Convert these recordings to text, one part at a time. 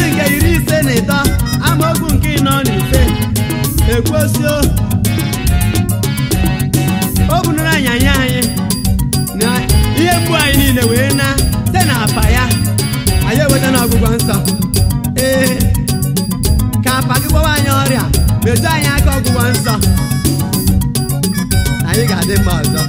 isi nke iri ise na ịtọ amaokwu nke ịnọ na ise ekwosio o bunuru anyanya anyị na ihe mgbu anyị niile wee na site na apa ya anyị eweta na ọgwụgwọ nsọ ee ka apa gị gwawa anyị ọrịa metụ anyị aka ọgwụgwọ nsọ anyị ga-adị mma ọzọ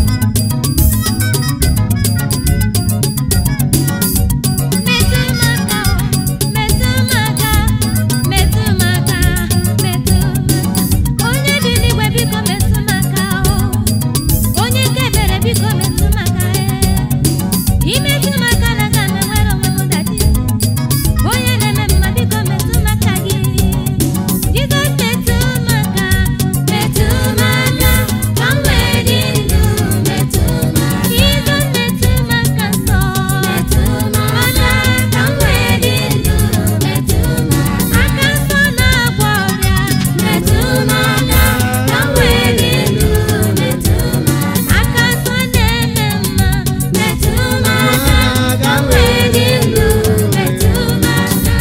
Metụ m aka, metụ m aka, metụ m aka, metụ m aka. Onye bi n'igwe biko metụ m aka o. Onye nke ebere biko metụ m aka e. Imetụ m aka na aga m enwere onwe m dachi. Onye na-eme mma biko metụ m aka gị. Jizọs metụ m aka, metụ m aka, ka m wee dị ndụ. Metụ m aka. Jizọs metụ m aka nsọ. Metụ m aka, ka m wee dị ndụ. Metụ m aka. Aka nsọ na-agwọ ọrịa. Metụ m aka, ka m wee dị ndụ. Metụ m aka. Aka nsọ na-eme mma. Metụ m aka, ka m wee dị ndụ. Metụ m aka.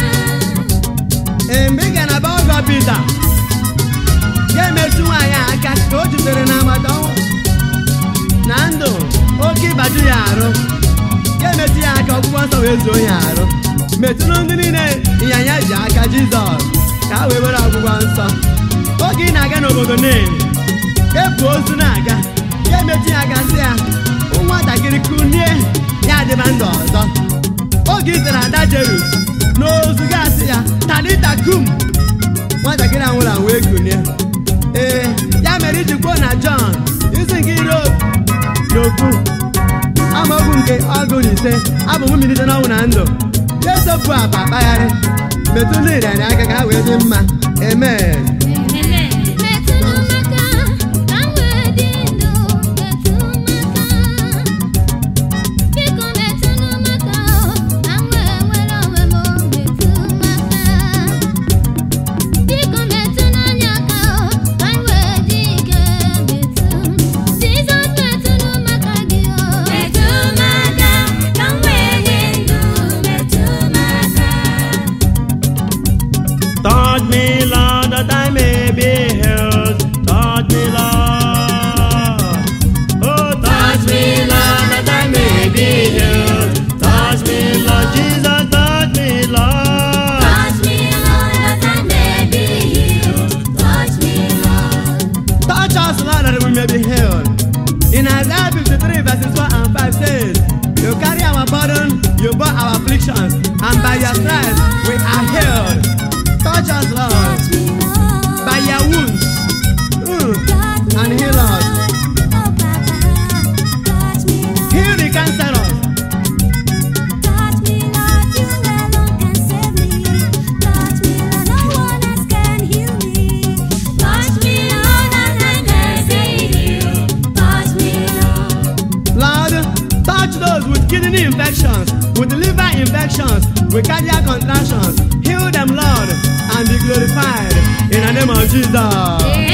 ee mgbe ị gara na be ọgọ Pita ga-emetụ nwaanyị a aka ka o jutere na agbata ọnwụ na ndụ oke ịbaju ya arụ ga-emetụ ya aka ọgwụgwọ nsọ wee zuo ya arụ metụrụ ndị niile ịnyanya ji aka Jizọs ka ha wee were ọgwụgwọ nsọ oge ị na-aga n'obodo Nen ebu ozu na-aga ga-emetụ ya aka sị ya nwatakịrị kunie ya adịba ndụ ọzọ oge ị tere ada Jerus n'ozu gasị ya talita kum nwatakịrị a nwụrụ anwụ ekunie ee ya mere iji kwuo na Jọn isi nke iri n'okwu amaokwu nke ọgụ na ise abụ m milite n'ọnwụ na ndụ esopụ apa akpagharị metụ ndị ịrịarịa aka ka ha wee dị mma amen Metụ m aka, ka m wee dị ndụ. Metụ m aka. Biko metụ m aka, ka m wee nwere onwe m. Metụ m aka. Biko metụ n'anya aka, ka m wee dị ike. Metụ m. Jizọs metụ m aka gị o. Metụ m aka, ka m wee dị ndụ. Metụ m aka. Touch me, Lord, that I may be healed. Touch me, Lord. Oh, touch me, Lord, that I may be healed. Touch me, Lord Jesus, touch me, Lord. Touch me, Lord, that I may be healed. Touch me, Lord. Touch us, Lord, that we may be healed. In Isaiah 53, verses 4 and 5 says, You carry our burden, you bore our afflictions, and by your stripes we are healed. Touch us, Lord, Touch me, Lord. by your wounds, mm, Touch me, and heal us. Oh, Papa. Touch me, Lord. Heal the cancerous. Touch me, Lord. You alone can save me. Touch me, Lord. No one else can heal me. Touch me, Lord, and I can say heal. Touch me, Lord. Lord, touch those with kidney infections, with liver infections, with cardiac contractions. Heal them, Lord, and be glorified in the name of Jesus.